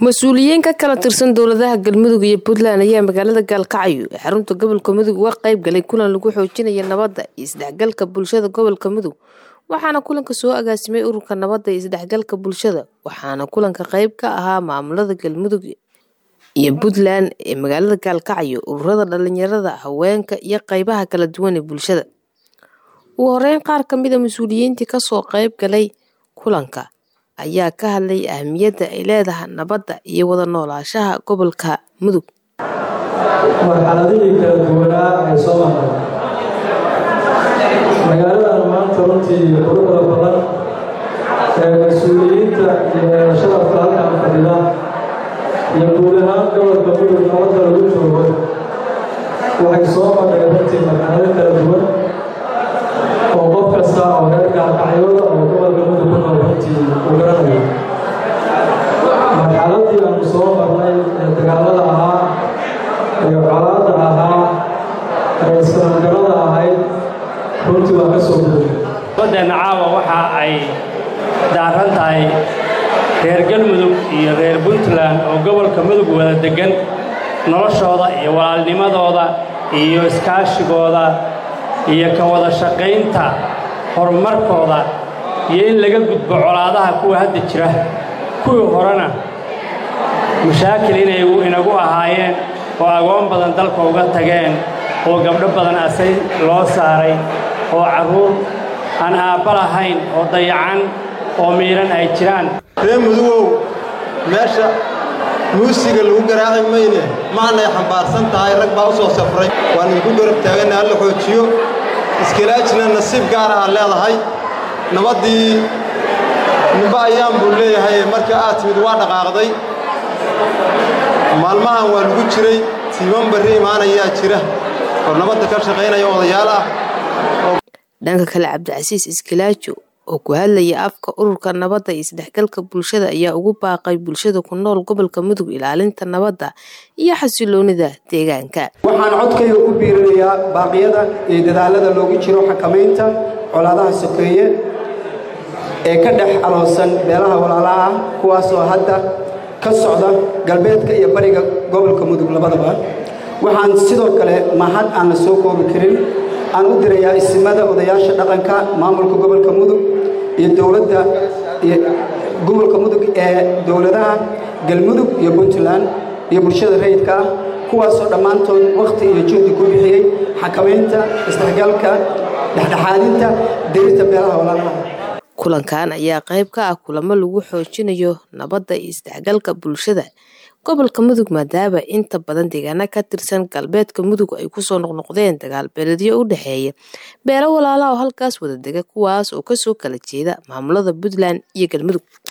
mas-uuliyiin ka kala tirsan dowladaha galmudug iyo puntland ayaa magaalada gaalkacyo ee xarunta gobolka mudug uga qayb galay kulan lagu xoojinaya nabadda iyo isdhexgalka bulshada gobolka mudug waxaana kulanka soo agaasimay ururka nabadda iyo isdhexgalka bulshada waxaana kulanka qayb ka ahaa maamulada galmudug iyo puntland ee magaalada gaalkacyo ururada dhalinyarada haweenka iyo qeybaha kala duwan ee bulshada ugu horeyn qaar kamida mas-uuliyiintii kasoo qayb galay kulanka ayaa ka hadlay ahmiyadda ay leedahay nabadda iyo wada noolaashaha gobolka mudug marxaladihii kala duwanaa ee soo maray magaaladan maanta runtii quruxda badan ee mas-uuliyiinta iyo sharafka halkan fadhida iyo guud ahaan gobolka mudug nabadda lagu joogo waxay soo mareen runtii marxalado kala duwan oo qof kasta oo reer gaalkacyooda oo gobolka mudug ku nool runtii uu garanayo marxaladii aanu soo marnay ee dagaalada ahaa ee colaadda ahaa ee islaamgarada ahayd runtii waa ka soo guday baddeenna caawa waxa ay daaran tahay reer galmudug iyo reer puntland oo gobolka mudug wada deggan noloshooda iyo walaalnimadooda iyo iskaashigooda iyo ka wada shaqaynta horumarkooda iyo in laga gudbo colaadaha kuwa hadda jira kuwii horena mashaakil inay inagu ahaayeen oo agoon badan dalka uga tageen oo gabdho badan asay loo saaray oo carruur aan aabba lahayn oo dayacan oo miidhan ay jiraan ree mudugow meesha muusiga lagu garaaci mayne maanay xambaarsan tahay rag baa u soo safray waan idinku garab taaganna halla xoojiyo iskalaajina nasiib gaara aad leedahay nabaddii nimbe ayaan buu leeyahay marka aad timid waa dhaqaaqday maalmahan waa lagu jiray tiiman barri imaanayaa jira oo nabadda ka shaqaynaya odayaal ah dhanka kale cabdicasiis iskilaajo oo ku hadlaya afka ururka nabadda iyo isdhexgalka bulshada ayaa ugu baaqay bulshada ku nool gobolka mudug ilaalinta nabadda iyo xasiloonida deegaanka waxaan codkayga ku biirinayaa baaqyada iyo dadaalada loogu jiro xakamaynta colaadaha sokeeye ee ka dhex aloosan beelaha walaalaha ah kuwaasoo hadda ka socda galbeedka iyo bariga gobolka mudug labadaba waxaan sidoo kale mahad aan la soo koobi karin aan u dirayaa isimada odayaasha dhaqanka maamulka gobolka mudug iyo dowladda iyo gobolka mudug ee dowladaha galmudug iyo puntland iyo bulshada rayidka ah kuwaasoo dhammaantood wakhti iyo juhdi ku bixiyey xakamaynta isdhexgalka dhexdhexaadinta dirirta beelaha walaalaha kulankan ayaa qayb ka ah kulamo lagu xoojinayo nabadda iyo isdhexgalka bulshada gobolka mudug maadaama inta badan deegaana ka tirsan galbeedka mudug ay kusoo noqnoqdeen dagaal beeledyo u dhexeeya beelo walaala oo halkaas wada dega kuwaas oo kasoo kala jeeda maamulada puntland iyo galmudug